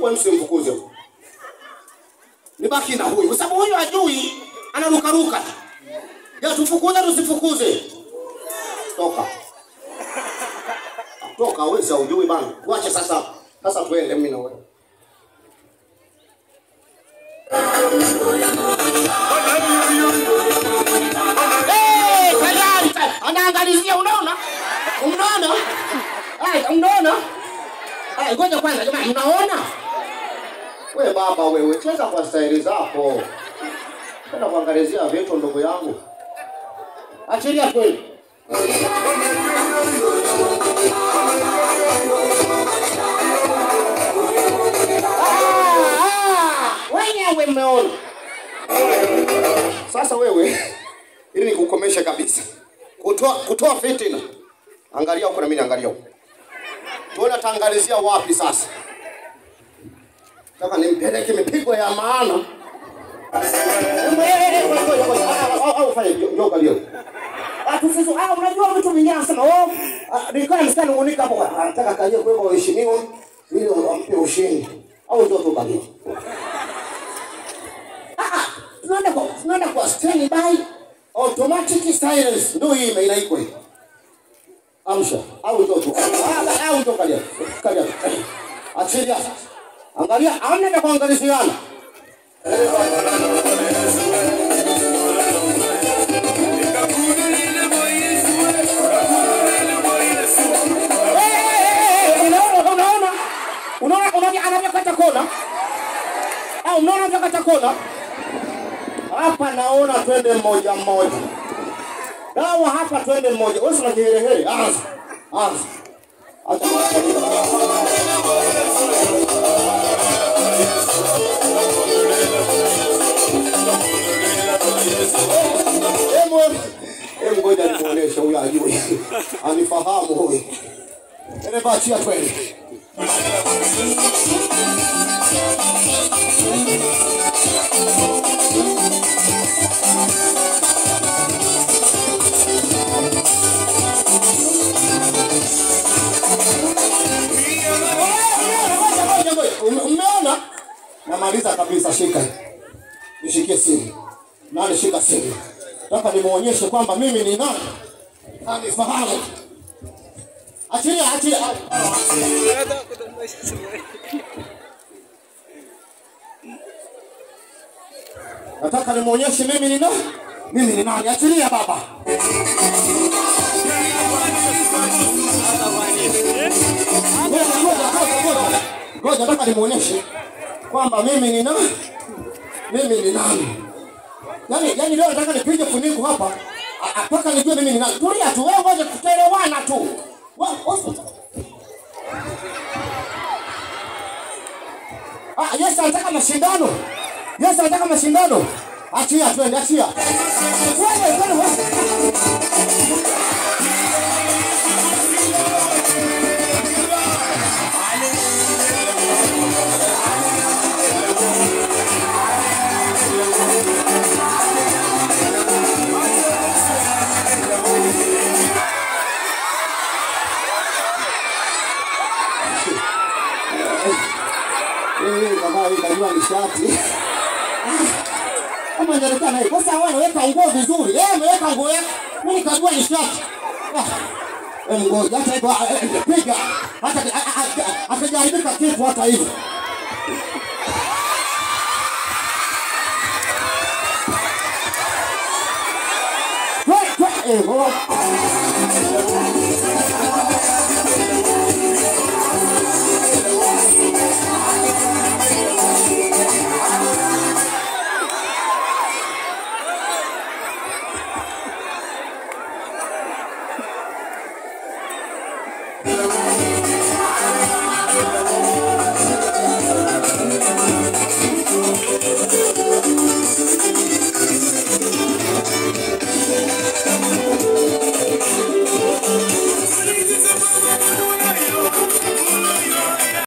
kwa nini simfukuze? Nibaki na huyu, kwa sababu huyu hajui, anarukaruka. Ya tufukuze tusifukuze? Toka. Toka wewe, za ujui bana. Tuache sasa. Sasa tuende mimi na wewe. Eh, tayari tayari. Anaangalizia, unaona? Unaona? Ai, unaona? Ai, ngoja kwanza jamani, unaona? We baba wewe, cheza kwa staili zako. Kwenda kuangalizia vitu ndugu yangu. Achilia kweli. Ah, ah, Wenyewe mmeona. Sasa wewe, ili nikukomeshe kabisa, kutoa kutoa fitina. Angalia huko na mimi naangalia huko. Tuona taangalizia wapi sasa? Nataka nimpeleke mipigo ya maana. Au fanye ndio kalio. Atufuzu, ah, unajua vitu vingine anasema, oh, ah, nilikuwa msichana nungunika hapo, anataka kaje kwa waheshimiwa ili wampe ushindi. Au ndio tu kalio. Ah, tunaenda kwa tunaenda kwa standby automatic silence ndio hii ime- inaikwa hii. Amsha au ndio tu. Ah, au ndio kalia. Kalia. Achilia. Angalia, amna na kuangaliziana. Eh, unaona unaona unaona unaona anavyokata kona au unaona anavyokata kona hapa naona twende mmoja mmoja dawa hapa twende mmoja wewe una kiherehere anza anza acha Hebu hebu ngoja nimuoneshe huyu ajui. Anifahamu huyu. Dereva achia twende. Ngoja, ngoja. Ume- Umeona? Namaliza kabisa, shika hii. Nishikie simu. Nani shika simu. Nataka nimuonyeshe kwamba mimi ni nani. Anifahamu. Achilia, achilia. Nataka nimuonyeshe mimi ni nani. Mimi ni nani? Achilia baba. Ngoja, ngoja, ngoja, ngoja. Ngoja, nataka nimuonyeshe kwamba mimi ni nani. Mimi ni nani. Yaani, yaani leo nataka nipige funiko hapa a- a- mpaka nijue mimi ni nani. Tulia tu, wewe ngoja tutaelewana tu. Wa- wa- Ah, Yesu anataka mashindano. Yesu anataka mashindano. Achia twende, achia. Wewe, wewe, wewe. Eh, baba hii kajua ni shati. Kama inaonekana hii. Sasa wewe unaweka nguo vizuri. Eh, umeweka nguo yako. Mimi nikajua ni shati. Ah. Eh, ngoja hata hivyo ah, eh, piga. Hata ah, ah, ah, akajaribika kitu hata hivyo. Kwe, kwe, eh, oh.